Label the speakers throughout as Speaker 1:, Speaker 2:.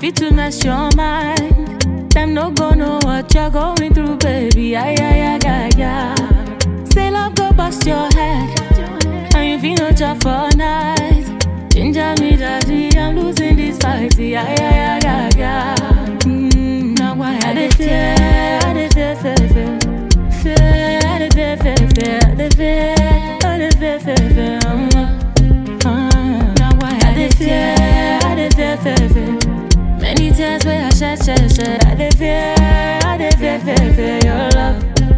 Speaker 1: fit to mess your mind, them no go know what you're going through, baby. Ay, ay, ay, ay, ay. Say love go bust your head, and you feel no job for night. Ginger me, daddy, I'm losing this fight. Ay, ay, ay, ay, ay. Mm, now why I dey fear, I dey fear, fear, fear. Fear, I dey fear, fear, fear. I dey fear, I dey fear, fear, fear. Um, uh, now why I dey fear, I dey fear, fear, fear. Many tears where I shed, shed, shed. I dey fear, I dey fear, fear, fear your love.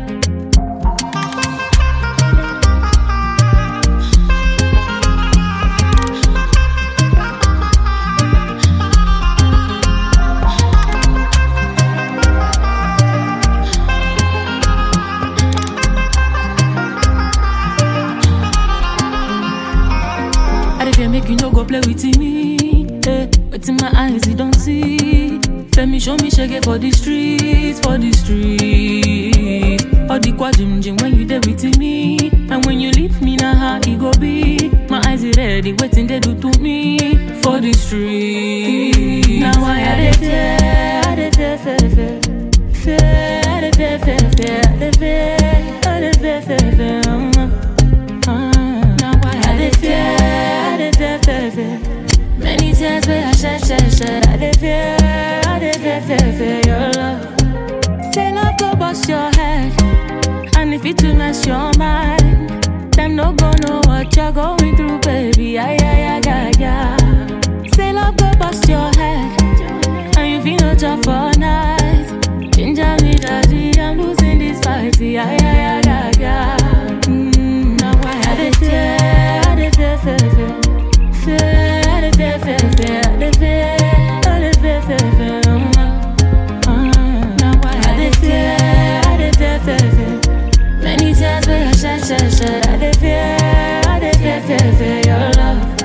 Speaker 1: I dey fear make you no go play with me. Eh, but in my eyes you don't see. Femi show me shege for the streets, for the streets. All the quadrim jim when you there with me, and when you leave me now how it go be. My eyes is ready, waiting they do to me for the streets. Now why I dey fear, I dey fear, fear, fear, fear. I dey fear, fear, fear, I dey fear, I dey fear, fear, fear. Um, uh, now why I dey fear, I dey fear, fear, fear. Many tears where I shed, shed, shed. I dey fear, I dey fear, fear, fear your love. Say love go bust your head, and if it to mess your mind, them no go know what you're going through, baby. Ay, ay, ay, ay, ay. Say love go bust your head, and you feel no job for night. Ginger me, daddy, I'm losing this fight. Ay, ay, ay, ay, ay. Mm, now why I dey fear, I dey fear, fear, fear. Fear, I dey fear, fear, fear. I dey fear, I dey fear, fear, fear. Um, uh, now why I dey fear, I dey fear, fear, fear. Many times where I shed, shed, shed. I dey fear, I dey fear, fear, fear your love.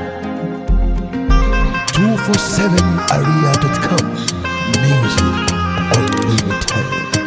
Speaker 2: 247area.com Music Unlimited